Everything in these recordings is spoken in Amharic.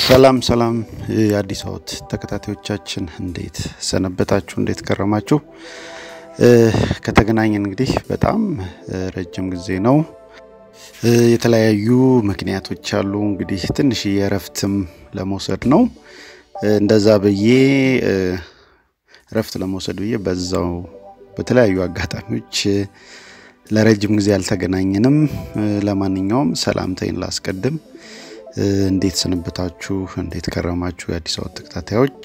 ሰላም ሰላም የአዲስ አወት ተከታታዮቻችን እንዴት ሰነበታችሁ? እንዴት ከረማችሁ? ከተገናኘን እንግዲህ በጣም ረጅም ጊዜ ነው። የተለያዩ ምክንያቶች አሉ። እንግዲህ ትንሽ የእረፍትም ለመውሰድ ነው። እንደዛ ብዬ እረፍት ለመውሰድ ብዬ በዛው በተለያዩ አጋጣሚዎች ለረጅም ጊዜ አልተገናኘንም። ለማንኛውም ሰላምታይን ላስቀድም። እንዴት ሰነበታችሁ? እንዴት ከረማችሁ? የአዲስ አበባ ተከታታዮች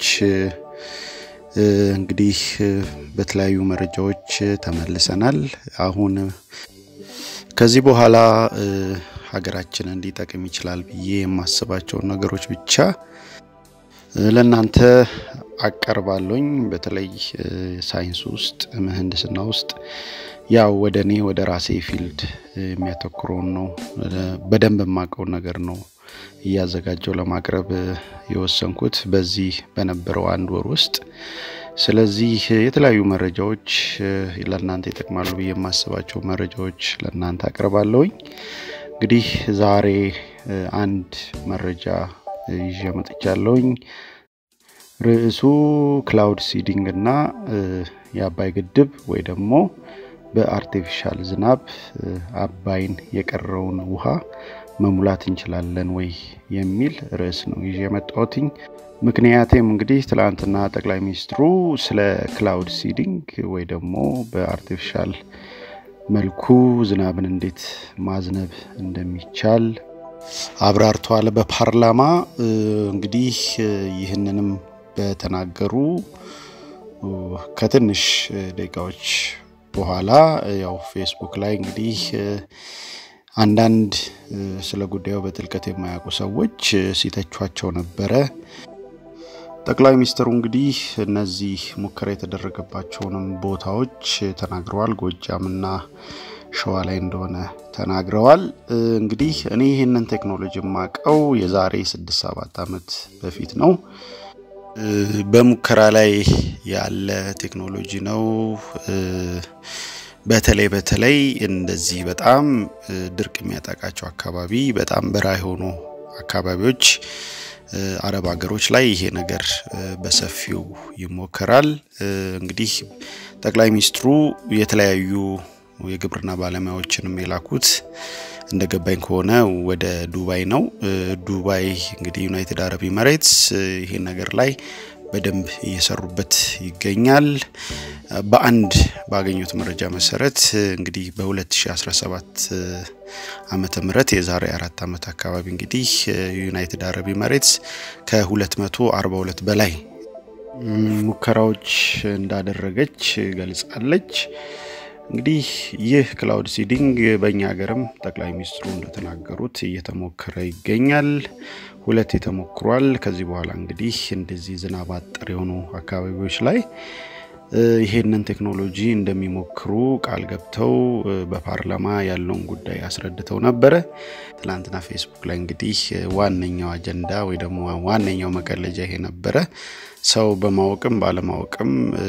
እንግዲህ በተለያዩ መረጃዎች ተመልሰናል። አሁን ከዚህ በኋላ ሀገራችን እንዲጠቅም ይችላል ብዬ የማስባቸውን ነገሮች ብቻ ለእናንተ አቀርባለኝ። በተለይ ሳይንስ ውስጥ ምህንድስና ውስጥ ያው ወደ እኔ ወደ ራሴ ፊልድ የሚያተኩረውን ነው በደንብ የማውቀውን ነገር ነው እያዘጋጀው ለማቅረብ የወሰንኩት በዚህ በነበረው አንድ ወር ውስጥ። ስለዚህ የተለያዩ መረጃዎች ለእናንተ ይጠቅማሉ ብዬ የማስባቸው መረጃዎች ለእናንተ አቅርባለሁኝ። እንግዲህ ዛሬ አንድ መረጃ ይዤ መጥቻለሁኝ። ርዕሱ ክላውድ ሲዲንግ እና የአባይ ግድብ ወይ ደግሞ በአርቲፊሻል ዝናብ አባይን የቀረውን ውሃ መሙላት እንችላለን ወይ የሚል ርዕስ ነው ይዤ የመጣሁትኝ። ምክንያቴም እንግዲህ ትላንትና ጠቅላይ ሚኒስትሩ ስለ ክላውድ ሲዲንግ ወይ ደግሞ በአርቲፊሻል መልኩ ዝናብን እንዴት ማዝነብ እንደሚቻል አብራርተዋል በፓርላማ። እንግዲህ ይህንንም በተናገሩ ከትንሽ ደቂቃዎች በኋላ ያው ፌስቡክ ላይ እንግዲህ አንዳንድ ስለ ጉዳዩ በጥልቀት የማያውቁ ሰዎች ሲተቿቸው ነበረ። ጠቅላይ ሚኒስትሩ እንግዲህ እነዚህ ሙከራ የተደረገባቸውንም ቦታዎች ተናግረዋል። ጎጃምና ሸዋ ላይ እንደሆነ ተናግረዋል። እንግዲህ እኔ ይህንን ቴክኖሎጂ የማውቀው የዛሬ ስድስት ሰባት ዓመት በፊት ነው። በሙከራ ላይ ያለ ቴክኖሎጂ ነው። በተለይ በተለይ እንደዚህ በጣም ድርቅ የሚያጠቃቸው አካባቢ በጣም በረሃ የሆኑ አካባቢዎች አረብ ሀገሮች ላይ ይሄ ነገር በሰፊው ይሞከራል። እንግዲህ ጠቅላይ ሚኒስትሩ የተለያዩ የግብርና ባለሙያዎችንም የላኩት እንደ ገባኝ ከሆነ ወደ ዱባይ ነው። ዱባይ እንግዲህ ዩናይትድ አረብ ኤምሬትስ ይሄን ነገር ላይ በደንብ እየሰሩበት ይገኛል። በአንድ ባገኙት መረጃ መሰረት እንግዲህ በ2017 ዓመተ ምህረት የዛሬ አራት ዓመት አካባቢ እንግዲህ ዩናይትድ አረብ ኤምሬትስ ከ242 በላይ ሙከራዎች እንዳደረገች ገልጻለች። እንግዲህ ይህ ክላውድ ሲዲንግ በእኛ ሀገርም ጠቅላይ ሚኒስትሩ እንደተናገሩት እየተሞከረ ይገኛል። ሁለት ተሞክሯል። ከዚህ በኋላ እንግዲህ እንደዚህ ዝናብ አጠር የሆኑ አካባቢዎች ላይ ይሄንን ቴክኖሎጂ እንደሚሞክሩ ቃል ገብተው በፓርላማ ያለውን ጉዳይ አስረድተው ነበረ። ትላንትና ፌስቡክ ላይ እንግዲህ ዋነኛው አጀንዳ ወይ ደግሞ ዋነኛው መቀለጃ ይሄ ነበረ። ሰው በማወቅም ባለማወቅም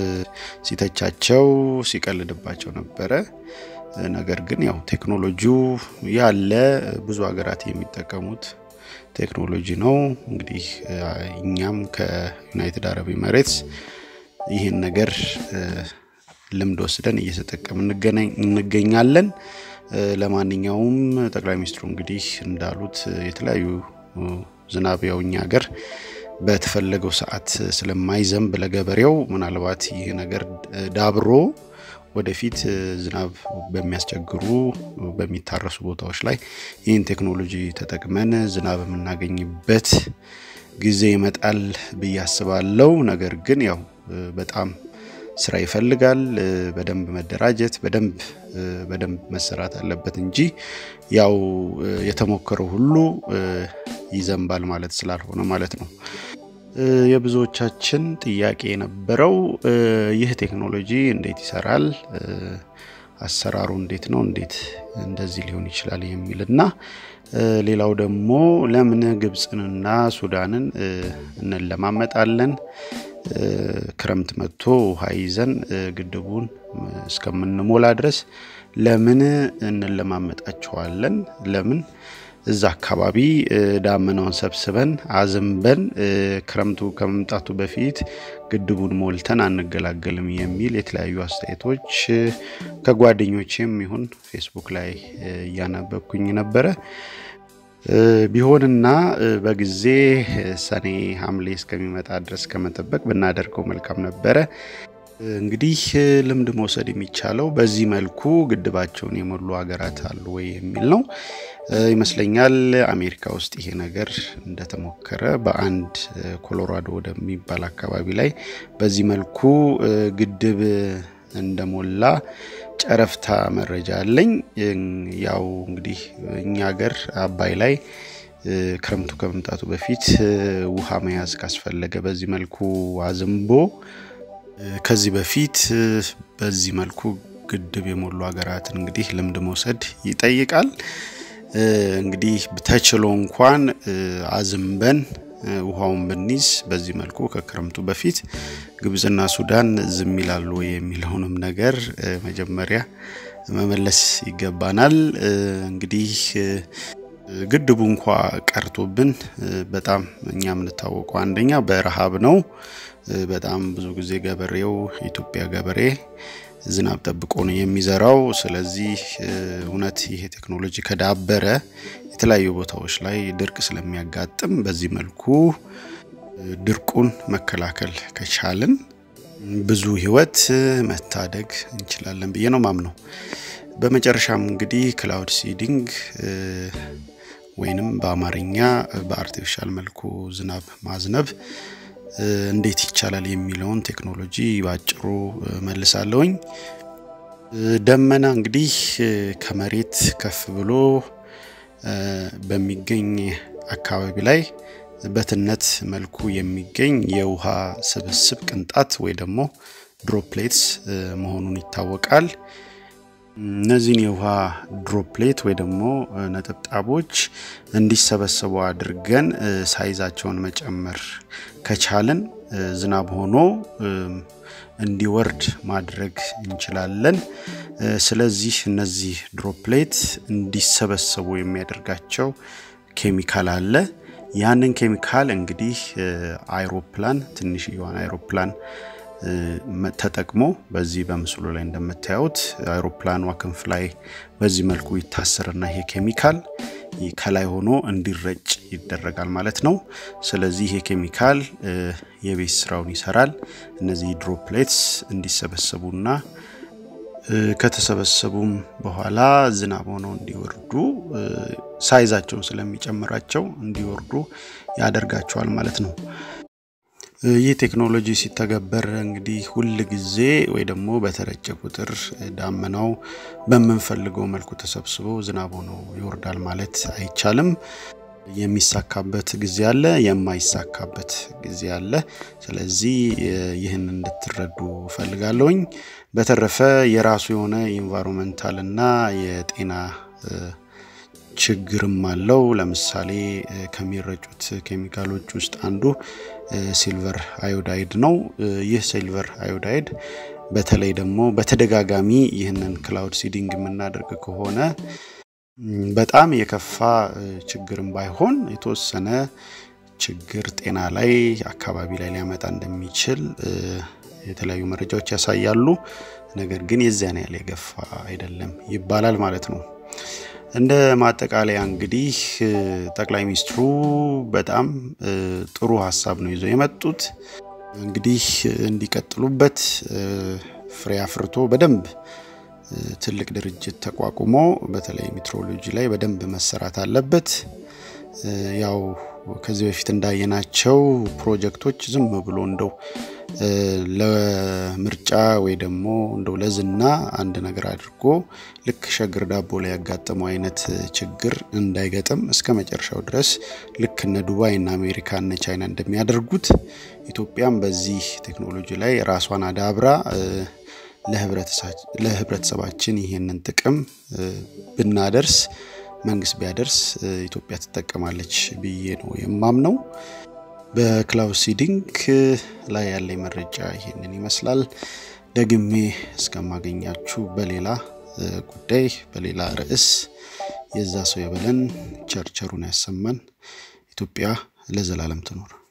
ሲተቻቸው ሲቀልድባቸው ነበረ። ነገር ግን ያው ቴክኖሎጂው ያለ ብዙ ሀገራት የሚጠቀሙት ቴክኖሎጂ ነው። እንግዲህ እኛም ከዩናይትድ አረብ ኤምሬትስ ይህን ነገር ልምድ ወስደን እየተጠቀም እንገኛለን። ለማንኛውም ጠቅላይ ሚኒስትሩ እንግዲህ እንዳሉት የተለያዩ ዝናብ ያው እኛ ሀገር በተፈለገው ሰዓት ስለማይዘንብ ለገበሬው ምናልባት ይህ ነገር ዳብሮ ወደፊት ዝናብ በሚያስቸግሩ በሚታረሱ ቦታዎች ላይ ይህን ቴክኖሎጂ ተጠቅመን ዝናብ የምናገኝበት ጊዜ ይመጣል ብዬ አስባለሁ። ነገር ግን ያው በጣም ስራ ይፈልጋል። በደንብ መደራጀት በደንብ በደንብ መሰራት አለበት እንጂ ያው የተሞከረው ሁሉ ይዘንባል ማለት ስላልሆነ ማለት ነው። የብዙዎቻችን ጥያቄ የነበረው ይህ ቴክኖሎጂ እንዴት ይሰራል፣ አሰራሩ እንዴት ነው፣ እንዴት እንደዚህ ሊሆን ይችላል የሚል እና ሌላው ደግሞ ለምን ግብፅንና ሱዳንን እንለማመጣለን ክረምት መጥቶ ውሃ ይዘን ግድቡን እስከምንሞላ ድረስ ለምን እንለማመጣቸዋለን? ለምን እዛ አካባቢ ዳመናውን ሰብስበን አዝንበን ክረምቱ ከመምጣቱ በፊት ግድቡን ሞልተን አንገላገልም የሚል የተለያዩ አስተያየቶች ከጓደኞቼም ይሁን ፌስቡክ ላይ እያነበብኩኝ ነበረ። ቢሆንና በጊዜ ሰኔ ሐምሌ እስከሚመጣ ድረስ ከመጠበቅ ብናደርገው መልካም ነበረ። እንግዲህ ልምድ መውሰድ የሚቻለው በዚህ መልኩ ግድባቸውን የሞሉ ሀገራት አሉ ወይ የሚል ነው ይመስለኛል። አሜሪካ ውስጥ ይሄ ነገር እንደተሞከረ በአንድ ኮሎራዶ ወደሚባል አካባቢ ላይ በዚህ መልኩ ግድብ እንደሞላ ጨረፍታ መረጃ አለኝ። ያው እንግዲህ እኛ ሀገር አባይ ላይ ክረምቱ ከመምጣቱ በፊት ውሃ መያዝ ካስፈለገ በዚህ መልኩ አዝንቦ ከዚህ በፊት በዚህ መልኩ ግድብ የሞሉ ሀገራትን እንግዲህ ልምድ መውሰድ ይጠይቃል። እንግዲህ ተችሎ እንኳን አዝንበን ውሃውን ብንይዝ በዚህ መልኩ ከክረምቱ በፊት ግብፅና ሱዳን ዝም ይላሉ የሚለውንም ነገር መጀመሪያ መመለስ ይገባናል። እንግዲህ ግድቡ እንኳ ቀርቶብን በጣም እኛ የምንታወቀው አንደኛ በረሃብ ነው። በጣም ብዙ ጊዜ ገበሬው የኢትዮጵያ ገበሬ ዝናብ ጠብቆ ነው የሚዘራው። ስለዚህ እውነት ይሄ ቴክኖሎጂ ከዳበረ የተለያዩ ቦታዎች ላይ ድርቅ ስለሚያጋጥም በዚህ መልኩ ድርቁን መከላከል ከቻልን ብዙ ሕይወት መታደግ እንችላለን ብዬ ነው ማምነው። በመጨረሻም እንግዲህ ክላውድ ሲዲንግ ወይንም በአማርኛ በአርቲፊሻል መልኩ ዝናብ ማዝነብ እንዴት ይቻላል የሚለውን ቴክኖሎጂ ባጭሩ መልሳለሁኝ። ደመና እንግዲህ ከመሬት ከፍ ብሎ በሚገኝ አካባቢ ላይ በትነት መልኩ የሚገኝ የውሃ ስብስብ ቅንጣት ወይ ደግሞ ድሮፕሌትስ መሆኑን ይታወቃል። እነዚህን የውሃ ድሮፕሌት ወይ ደግሞ ነጠብጣቦች እንዲሰበሰቡ አድርገን ሳይዛቸውን መጨመር ከቻልን ዝናብ ሆኖ እንዲወርድ ማድረግ እንችላለን። ስለዚህ እነዚህ ድሮፕሌት እንዲሰበሰቡ የሚያደርጋቸው ኬሚካል አለ። ያንን ኬሚካል እንግዲህ አይሮፕላን ትንሽዬዋን አይሮፕላን ተጠቅሞ በዚህ በምስሉ ላይ እንደምታዩት አይሮፕላኗ ክንፍ ላይ በዚህ መልኩ ይታሰርና ይሄ ኬሚካል ከላይ ሆኖ እንዲረጭ ይደረጋል ማለት ነው። ስለዚህ ይሄ ኬሚካል የቤት ስራውን ይሰራል። እነዚህ ድሮፕሌትስ እንዲሰበሰቡና ከተሰበሰቡም በኋላ ዝናብ ሆነው እንዲወርዱ ሳይዛቸውን ስለሚጨምራቸው እንዲወርዱ ያደርጋቸዋል ማለት ነው። ይህ ቴክኖሎጂ ሲተገበር እንግዲህ ሁል ጊዜ ወይ ደግሞ በተረጨ ቁጥር ዳመናው በምንፈልገው መልኩ ተሰብስቦ ዝናብ ሆኖ ይወርዳል ማለት አይቻልም። የሚሳካበት ጊዜ አለ፣ የማይሳካበት ጊዜ አለ። ስለዚህ ይህን እንድትረዱ እፈልጋለሁኝ። በተረፈ የራሱ የሆነ ኢንቫይሮንመንታል እና የጤና ችግርም አለው። ለምሳሌ ከሚረጩት ኬሚካሎች ውስጥ አንዱ ሲልቨር አዮዳይድ ነው። ይህ ሲልቨር አዮዳይድ በተለይ ደግሞ በተደጋጋሚ ይህንን ክላውድ ሲዲንግ የምናደርግ ከሆነ በጣም የከፋ ችግርም ባይሆን የተወሰነ ችግር ጤና ላይ አካባቢ ላይ ሊያመጣ እንደሚችል የተለያዩ መረጃዎች ያሳያሉ። ነገር ግን የዚያን ያህል የገፋ አይደለም ይባላል ማለት ነው። እንደ ማጠቃለያ እንግዲህ ጠቅላይ ሚኒስትሩ በጣም ጥሩ ሀሳብ ነው ይዘው የመጡት። እንግዲህ እንዲቀጥሉበት ፍሬ አፍርቶ በደንብ ትልቅ ድርጅት ተቋቁሞ በተለይ ሜትሮሎጂ ላይ በደንብ መሰራት አለበት። ያው ከዚህ በፊት እንዳየናቸው ፕሮጀክቶች ዝም ብሎ እንደው ለምርጫ ወይ ደግሞ እንደው ለዝና አንድ ነገር አድርጎ ልክ ሸግር ዳቦ ላይ ያጋጠመው አይነት ችግር እንዳይገጥም እስከ መጨረሻው ድረስ ልክ እነ ዱባይ እና አሜሪካ እነ ቻይና እንደሚያደርጉት ኢትዮጵያም በዚህ ቴክኖሎጂ ላይ ራሷን አዳብራ ለህብረተሰባችን ይህንን ጥቅም ብናደርስ መንግስት ቢያደርስ ኢትዮጵያ ትጠቀማለች ብዬ ነው የማምነው። በክላውድ ሲዲንግ ላይ ያለኝ መረጃ ይሄንን ይመስላል። ደግሜ እስከማገኛችሁ በሌላ ጉዳይ በሌላ ርዕስ የዛ ሰው የበለን ቸርቸሩን ያሰማን። ኢትዮጵያ ለዘላለም ትኖር።